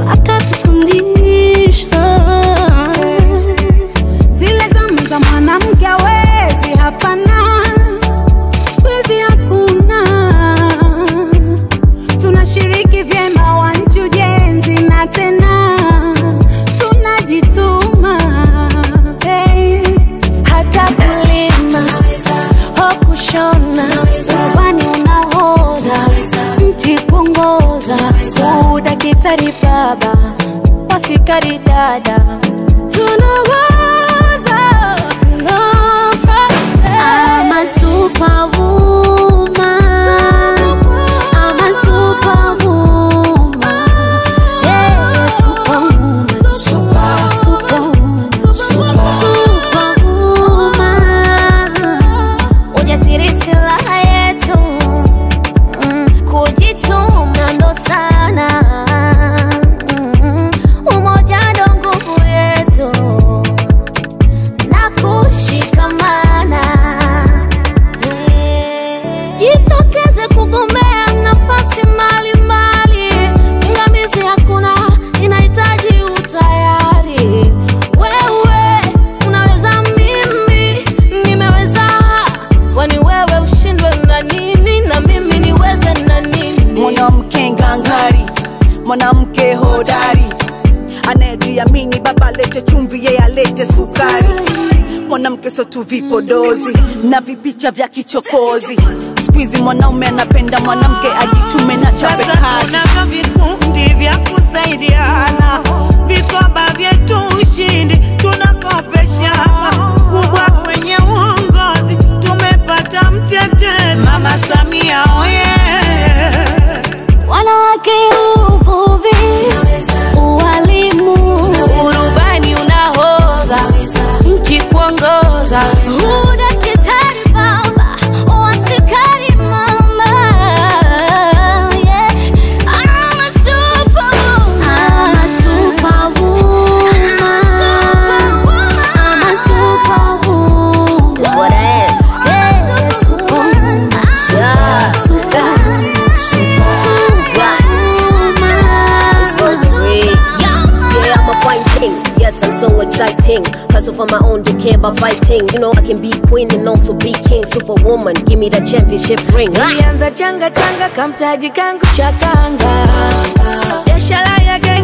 akatufundisha zile zama za mwanamke awezi, hapana, siku hizi hakuna. Tunashiriki vyema wanchi ujenzi na tena tunajituma hey. hata kulima ho kushona ubani unahodha mti kuongoza udakitari baba wasikari dada tunawaza no process. I'm a superwoman. I'm a superwoman. Yeah, superwoman. Superwoman. Superwoman. Ujasiri silaha yetu, mm, kujituma ndo sana, mm, umoja ndo nguvu yetu na kushikamana. Jitokeze kugombea nafasi mbalimbali, pingamizi hakuna, inahitaji utayari. Wewe unaweza, mimi nimeweza, kwani wewe ushindwe na nini na mimi niweze na nini? mwanamke ngangari, mwanamke hodari, anayejiamini, baba alete chumvi, yeye alete sukari. Mwanamke sio tu vipodozi na vipicha vya kichokozi. Siku hizi mwanaume anapenda mwanamke ajitume na chape Sasa kazi. tunavyo vikundi vya kusaidiana, vikoba vyetu ushindi tunakopeshana, kubwa kwenye uongozi tumepata mtetezi Mama Samia oye Wanawake uvuvi, ualimu, urubani unahodha, nchi kuongoza, udakitari baba, wasikari mama. Yeah. I'm a superwoman. I'm a superwoman. I'm a superwoman. That's what I am. Yeah, superwoman. Yeah, superwoman. Yeah, I'm a fighting. Yes, I'm so exciting. Hustle for my own, don't care about fighting. You know I can be queen and also be king. Superwoman, give me the championship ring. Ah! Nilianza changa changa kamtaji kangu cha kanga, biashara yake